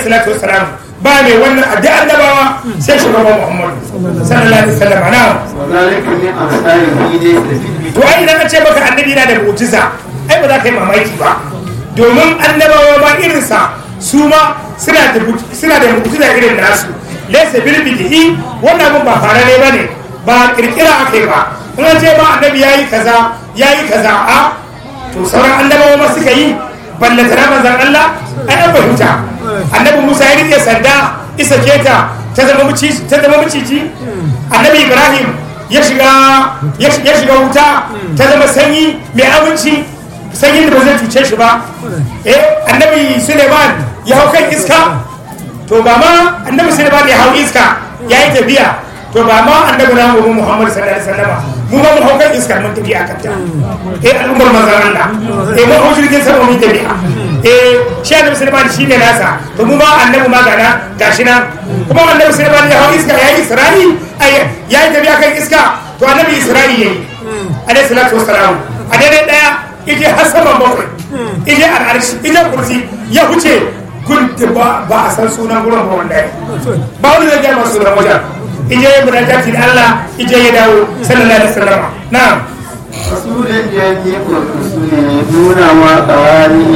salatu wassalam ba mai wannan addu'a annabawa sai shugaban Muhammad sallallahu alaihi wasallam na وذلك من أمثال دين الفيل to ai idan ka ce maka annabi yana da mu'jiza ai ba za ka yi mamaki ba domin annabawa ma irinsa su ma suna da suna da mu'jiza irin nasu laysa bil bid'i wannan abin ba farare bane ba kirkira akai ba in an ce ba annabi yayi kaza yayi kaza a to sauran annabawa ma suka yi ballata na manzon Allah ai an fahimta annabi Musa ya rike sanda isa keta ta zama maciji ta zama maciji annabi Ibrahim ya shiga ya shiga wuta ta zama sanyi mai aminci sanyin da ba zai cuce shi ba eh annabi Suleiman ya hau kan iska to ba ma annabi Suleiman ya hau iska ya yi tafiya to ba ma annabi na mu Muhammad sallallahu alaihi wasallam mu ma mu hau kan iska mun tafi akan ta eh al'ummar manzon Allah eh mu hau jirgin sama mun tafi eh shi annabi Suleiman shine nasa to mu ma annabi ma gana gashi na kuma annabi Suleiman ya hau iska ya yi Isra'i ai ya yi tafiya kan iska to annabi Isra'i yayi alaihi salatu wassalam a daidai daya ije har saman bakwai ije al'arshi ije kursi ya huce gun ba ba a san sunan gurin ba wanda ba wani zai gaya sunan wajen ije ya munajati da Allah ije ya dawo sallallahu alaihi wasallam na'am رسول جديد الرسول دون وقوانه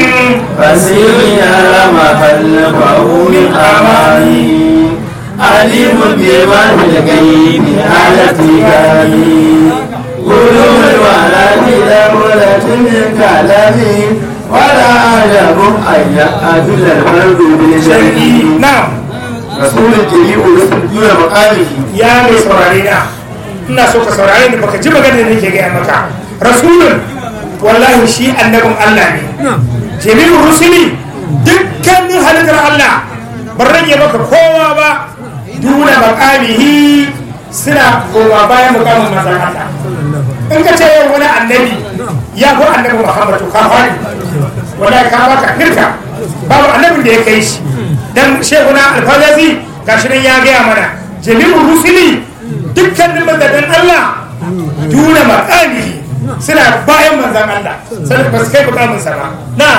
فسير على ما خلفه من أماني عليم بما في الغيب على اتقاني قلوب الولد دولة من كلامي ولا أعلم أن يأتي الفرد بالشيء na'am رسول جديد الرسول دون مقامه ya mai saurare na ina so ka saurare ni baka ji magana da nake gaya maka rasulun wallahi shi annabin Allah ne jami'ur rusuli dukkanin halittar Allah ban rage maka kowa ba duna makamihi suna koma bayan mukamin manzon Allah in ka ce yau wani annabi ya ko annabi Muhammad to ka fari wallahi ka baka firka babu annabin da ya kai shi dan shehuna alfazazi gashi nan ya gaya mana jami'ur rusuli dukkanin manzannin Allah duna makamihi suna bayan manzan Allah sai ba su kai mukamin sa ba na'am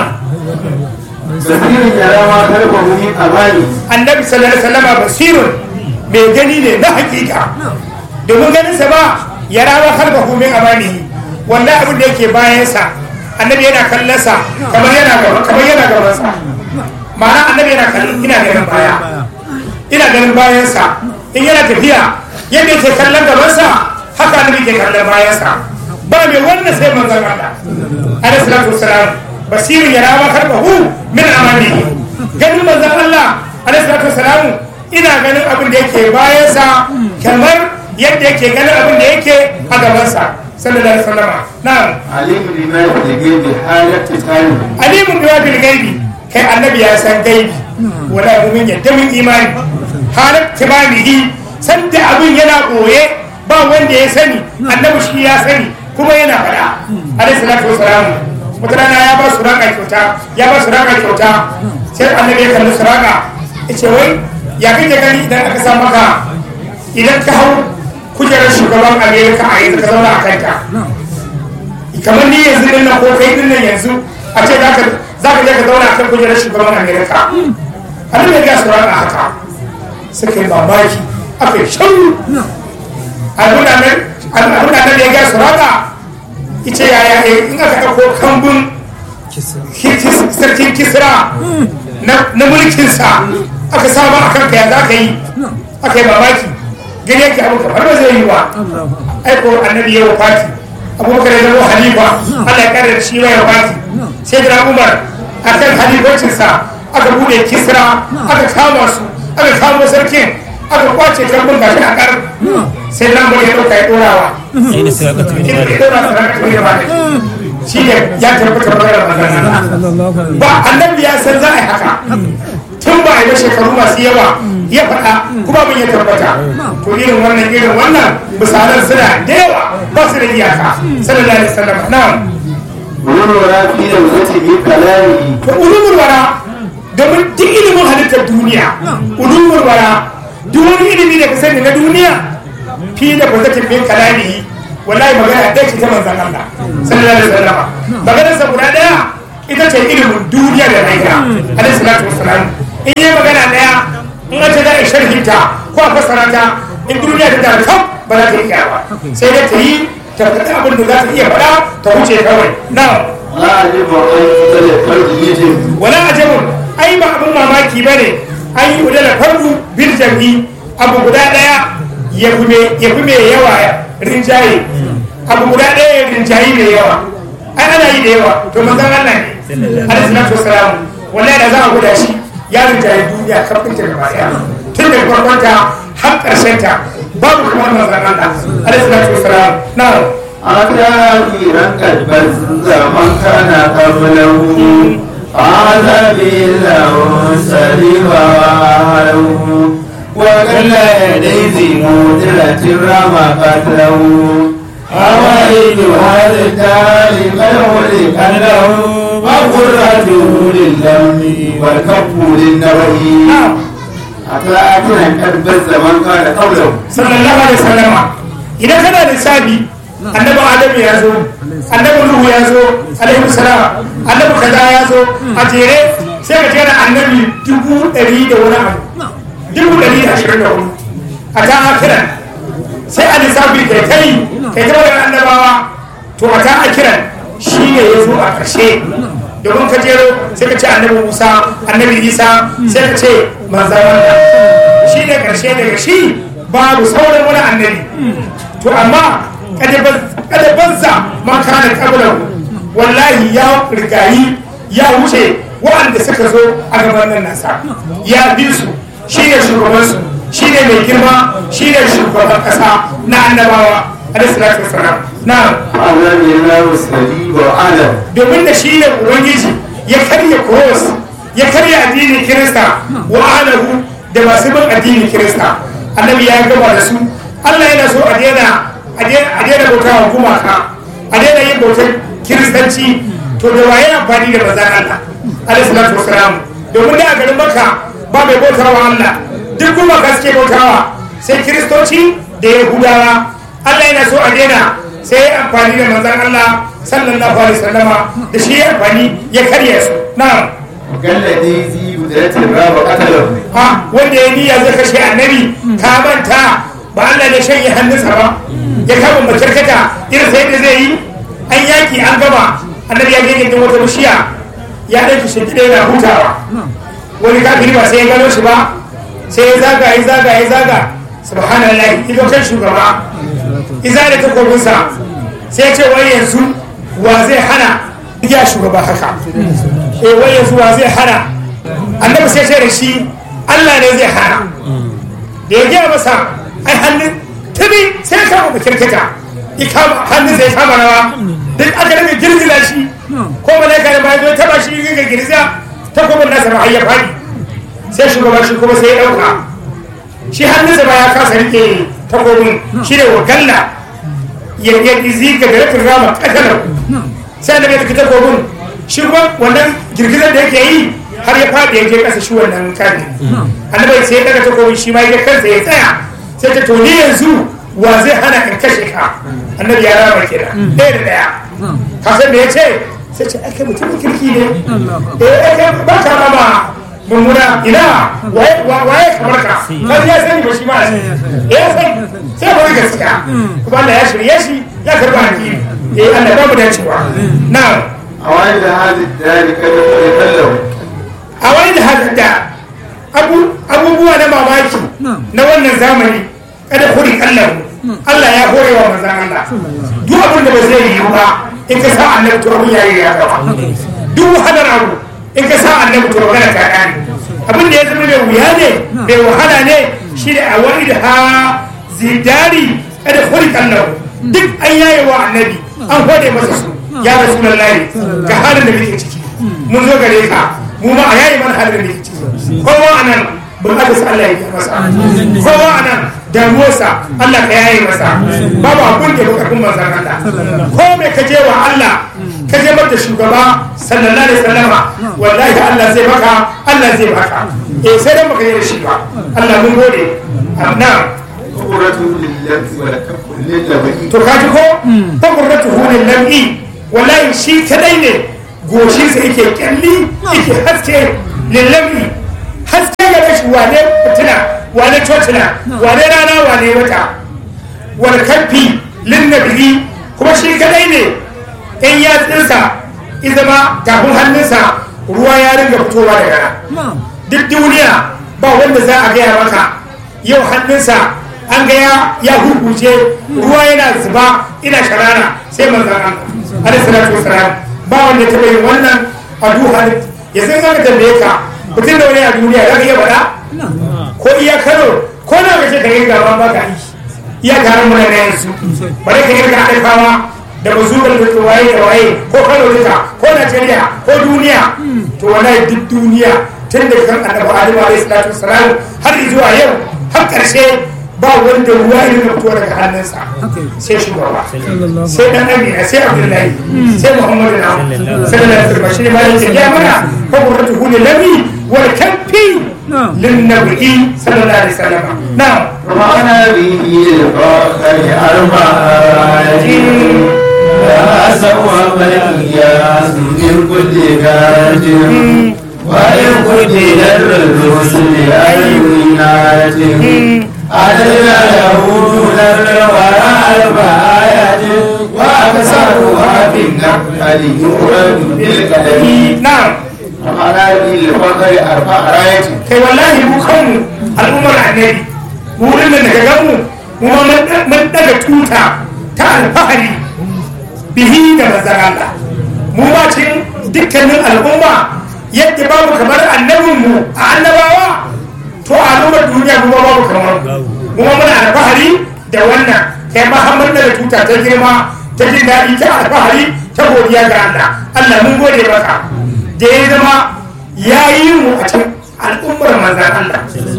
سفير يرى ما خلفه من أماني annabi sallallahu alaihi wasallam basirun mai gani ne na hakika domin ganin sa ba ya rawa kalbahu min amanihi wanda abin da yake bayan sa annabi yana kallon sa kamar yana gaba kamar yana gaban sa ma'ana annabi yana kallon ina ganin baya ina ganin bayan sa in yana tafiya yadda yake kallon gaban sa haka annabi ke kallon bayan sa ba mai wannan sai manzon Allah alaihi salatu wassalam basirun ya rawa kalbahu min amanihi ganin manzon Allah alaihi salatu wassalam ina ganin abin da yake bayansa kamar yadda yake ganin abin da yake a gabansa sallallahu alaihi wasallam na'am عليم بما في الغيب حالة تسالم alimun biwa bil gaibi kai annabi ya san gaibi wala mu'min yadda min imani halat tibanihi san da abin yana boye ba wanda ya sani annabi shi ya sani kuma yana faɗa alaihi salatu wassalam wata rana ya ba su raka kyauta ya ba su raka kyauta sai annabi ya kalli su raka ya ce wai ya kake gani idan aka sa maka idan ka hau kujerar shugaban amerika a yanzu ka zauna a kanta kamar ni yanzu din nan ko kai din nan yanzu a ce za ka za ka je ka zauna a kan kujerar shugaban amerika annabi ya ga su raka haka suka yi mamaki aka yi shauru abin da ya ga su raka ita yaya in aka ɗauko kambun sarkin kisra na mulkinsa aka samu a kanka ya za ka yi aka yi mamaki gani yake abu kamar ba zai yi wa aiko annabi ya wafati abubakar ya zama halifa allah ya kare da shi ya wafati sai da umar a kan halifocinsa aka bude kisra aka kama su aka kamo sarkin aka kwace kambun gashi a kar sai nan ya ɗauka ya ɗorawa Aina sai aka tuni ya ɗora sarki ya ba shi ne ya tabbata maganar magana ba annabi ya san za a yi haka tun ba a yi shekaru masu yawa ya faɗa kuma mun ya tabbata to irin wannan irin wannan misalan suna da yawa ba su da iyaka sallallahu alaihi wasallam na'am ونورا في لوزته بكلامه to ulumul wara domin duk ilimin halittar duniya ulumul wara duk wani ilimi da ka sani na duniya fi da bazatin min kalamihi wallahi magana ɗaya ce ta manzan Allah sallallahu alaihi wasallam maganar sa guda ɗaya ita ce ilimin duniya da lahira alaihi salatu wassalam in ya sharhinta ko a fassara ta in duniya ta tare kam ba za ta iya ba sai dai ta yi ta faɗi abin da za ta iya faɗa ta wuce kawai na لا أجب أن يتلف فرد يجب wala ajabun ai ba abin mamaki ba ne an yi udala fardu bil jam'i abu guda ɗaya ya fi me- ya fi mai yawa rinjaye abu guda ɗaya ya rinjaye mai yawa ai ana yi da yawa to manzon Allah ne alaihi salatu wassalam wallahi da za a guda shi ya rinjaye duniya kafin ta gaba ɗaya tun daga farkon ta har ƙarshen ta babu kamar manzon Allah alaihi salatu wassalam na'am أكاثيرا قد بز من كان قبله هذا بالله سلم وعله وقل يديه مدلة رمى قتله أوائل هذا التالي قد خلق له وقرته للدم والكف للنبي na'am أكاثيرا قد بز من كان قبله sallallahu alaihi wasallama idan kana lissafi annabi adamu ya zo annabi nuhu ya zo alaihi salam annabi kaza ya zo a jere sai ka jera annabi dubu ɗari da wani abu dubu ɗari da ashirin da hudu a ta akiran sai a lissafi kai kai kai ta wani annabawa to a ta akiran shi ne ya zo a ƙarshe domin ka jero sai ka ce annabi musa annabi isa sai ka ce manzan Allah shi ne ƙarshe daga shi babu sauran wani annabi to amma kada banza man kana kablan wallahi ya rigayi ya wuce waɗanda suka zo a gaban nan nasa ya bi su shi ne shugabansu shi ne mai girma shi ne shugaban ƙasa na annabawa alaihi salatu wasalam na هذا بالله سليم وعلم domin da shi ne ubangiji ya karya cross ya karya addinin kirista wa alahu da masu bin addinin kirista annabi ya gaba da su allah yana so a daina a daina bauta wa gumaka a daina yin bautar kiristanci to da waye amfani da manzan allah alaihi salatu wasalam domin da a garin maka ba mai bauta wa allah duk gumaka suke bautawa sai kiristoci da yahudawa allah yana so a daina sai ya amfani da manzan Allah sallallahu alaihi wasallama da shi ya amfani ya karya su na الذي ذي بدرة الراب قتله ha wanda ya niyya zai kashe annabi ka manta ba Allah ne shanye hannunsa ba ya kama makarkata irin sai da zai yi an yaki an gama annabi ya gani da wata bishiya ya ɗauki shi gida yana hutawa wani kafiri ba sai ya gano shi ba sai ya zaga ya zaga ya zaga subhanallah ido kan shugaba iza da takobinsa sai ce wai yanzu wa zai hana ya shugaba haka eh wai yanzu wa zai hana annabi sai ce da shi Allah ne zai hana da ya gaya masa ai hannun tuni sai ya kama kirkita ya kama hannun sai ya kama rawa duk aka rage girgiza shi ko malaika da bayan zo ya taba shi ga girgiza takobin nasa ba har ya fadi sai shugaba shi kuma sai ya dauka shi hannunsa ba ya kasa rike takobin shi ne wakalla ya ya izi ga da rafin rama katalar sai da bai takobin shi kuma wannan girgizar da yake yi har ya faɗi ya je ƙasa shi wannan kari annabai sai ya daga takobin shi ma ya kansa ya tsaya sai ta to ni yanzu wa zai hana in kashe ka annabi ya rama kenan ɗaya da ɗaya ka san me ya ce sai ce ake mutumin kirki ne eh ake ba ka rama mummuna ina waye kamar ka kan ya sani ba shi ma ya sani sai ba gaskiya kuma Allah ya shirye shi ya karba addini eh Allah ba mu dacewa na'am أوائل هذه الدار قد خلق له a wani da haka da abu- abubuwa na mamaki na wannan zamani kada kuri Allah Allah ya hore wa manzan Allah duk abin da ba zai yi ba in ka sa annabi to abin yayi ya gaba duk wahalar abu in ka sa annabi to magana ta kare abin da ya zama mai wuya ne mai wahala ne shi da a wani da ha zidari kada kuri Allah duk an yaye wa annabi an hode masa su ya rasulullahi ga halin da kake ciki mun zo gare ka mu ma a yayi mana halin da kake ciki kowa anan bukatarsa Allah ya yi masa kowa anan damuwarsa Allah ka yaye masa babu abun da baka kun manzan Allah ko me ka je wa Allah ka je mata shugaba sallallahu alaihi wasallama wallahi Allah zai baka Allah zai baka eh sai dan baka yi da shi ba Allah mun gode amma قرته للذي والكف للبهي to kaji ko ta qurratu hulil lam'i wallahi shi kadai ne goshin sa yake kyalli yake haske lil lam'i haske ga shi wane fitina wane cocina wane rana wane wata wal kafi lin nabi kuma shi kadai ne in ya tsinsa izama tafin hannunsa ruwa ya ringa fitowa daga nan duk duniya ba wanda za a gaya maka yau hannunsa an ga ya hurguje ruwa yana zuba ina sharara sai manzan Allah alaihi salatu wasalam ba wanda ta yin wannan a duha ya san zaka tambaye ka mutum da wani a duniya za ka iya faɗa ko iya kano ko na kace ka yi gaba ba ka yi iya taron mu na yanzu bare ka yi ga haifawa da bazubar da waye da waye ko kano duka ko najeriya ko duniya to wallahi duk duniya tun da kan annabi adamu alaihi salatu wasalam har zuwa yau har karshe ba wanda ruwa ya rika fito daga hannunsa sai shugaba sai dan amina sai abdullahi sai muhammadu na sallallahu alaihi wasallam shi ne ma yake ya mana ko qurratu huli labi wal kafi lin nabi sallallahu alaihi wasallam na'am وأنا به الفخر أربعة لا سوى ملياس من كل كاج وإن قتل الرسل أينات علينا له دون الورى الآيات وأكثرها في النقل يورد بالقدم na'am وأنا به الفخر أربعة kai wallahi mu kanmu al'ummar annabi mu wurin da daga ganmu mu ma mun daga tuta ta alfahari bihi da manzan Allah mu ma cikin dukkanin al'umma yadda babu kamar annabinmu a annabawa to a al'ummar duniya mu ma babu kamar mu ma muna alfahari da wannan kai ma har mun daga tuta ta girma ta jin daɗi ta alfahari ta godiya ga Allah Allah mun gode maka da ya zama ya yi mu a cikin al'ummar manzan Allah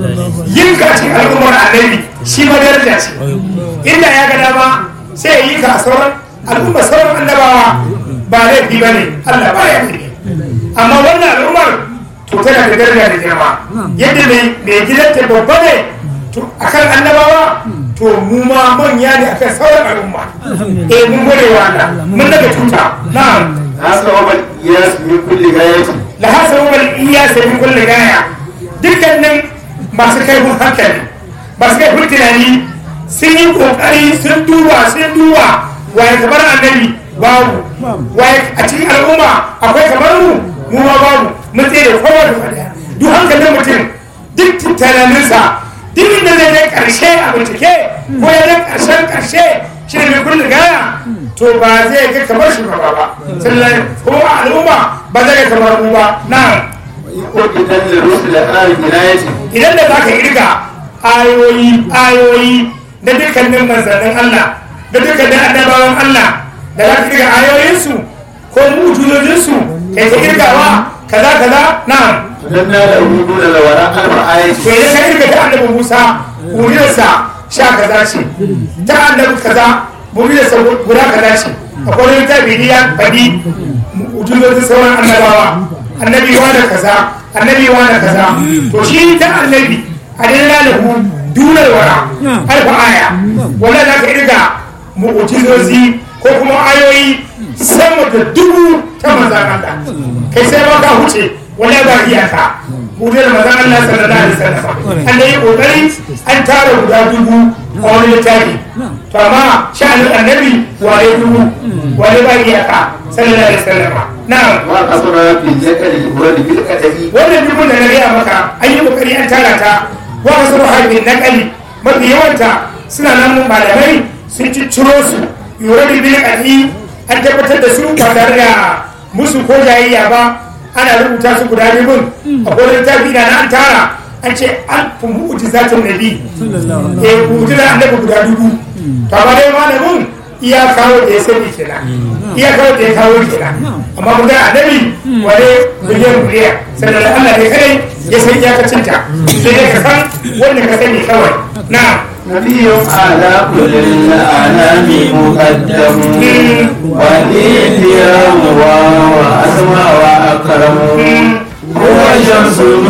yin ka cikin al'ummar annabi shi ma daraja ce inda ya ga dama sai ya yi ka a sauran al'ummar sauran annabawa ba laifi ba ne Allah ba ya ne amma wannan al'ummar to tana da daraja da girma yadda mai mai gidanta babba ne to akan annabawa to mu ma manya ne akan sauran al'umma eh mun gode wa Allah mun daga tuta na'am هذا هو الإياس من كل غاية da hasa wani iya sabi kulle gaya dukkanin masu kaifin hankali masu kaifin tunani sun yi kokari sun duba sun duba waye kamar annabi babu waye a cikin al'umma akwai kamar mu mu ma babu mun tsaye da kowa da fadiya duk hankalin mutum duk tunaninsa duk inda zai kai karshe a bincike ko ya zai karshen karshe shi ne mai kulle gaya to ba zai ga kamar shugaba ba sallallahu ko al'umma ba zai ga kamar mu ba na'am وقتل الرسل آل جناية idan da za ka irga ayoyi ayoyi na dukkanin manzannin Allah da dukkanin annabawan Allah da za ka irga ayoyinsu ko mujizojinsu kai ka irgawa kaza kaza na'am فدنا له دون الوراء أربع آيات to idan ka irga ta annabi Musa mujizarsa sha kaza ce ta annabi kaza mujizarsa guda kaza ce akwai wani littafi ne ya faɗi mujizojin sauran annabawa annabi wa da kaza annabi wa da kaza to shi ta annabi adalla lahu dunar wara alfa aya wanda za ka irga mu'ujizozi ko kuma ayoyi sama da dubu ta manzan Allah kai sai ma ka huce wala ba iyaka mu'ujizar manzan Allah sallallahu alaihi wasallam an da yi kokari an tara guda dubu a wani littafi to amma sha'anin annabi wale dubu wale ba iyaka sallallahu alaihi wasallam na'am وقصر في الذكر الولد بالقدم wannan dubun da na gaya maka an yi kokari an tara ta wa wasu haifin na kali mafi yawanta suna nan malamai sun cicciro su yura da bin kali an tabbatar da su ba tare da musu ko jayayya ba ana rubuta su guda biyun a kodin tafi na an tara an ce an fi mu'ujizatun nabi eh mu'ujizar annabi guda dubu to amma dai malamin iya kawo da ya sani kenan iya kawo da ya kawo kenan amma mun ga annabi wale miliyan miliyan sannan da Allah ne kai ya san iyakacin ta sai dai ka san wanda ka sani kawai na نبي على كل الأنام مقدم والإنبياء وأسمى وأكرم هو شمس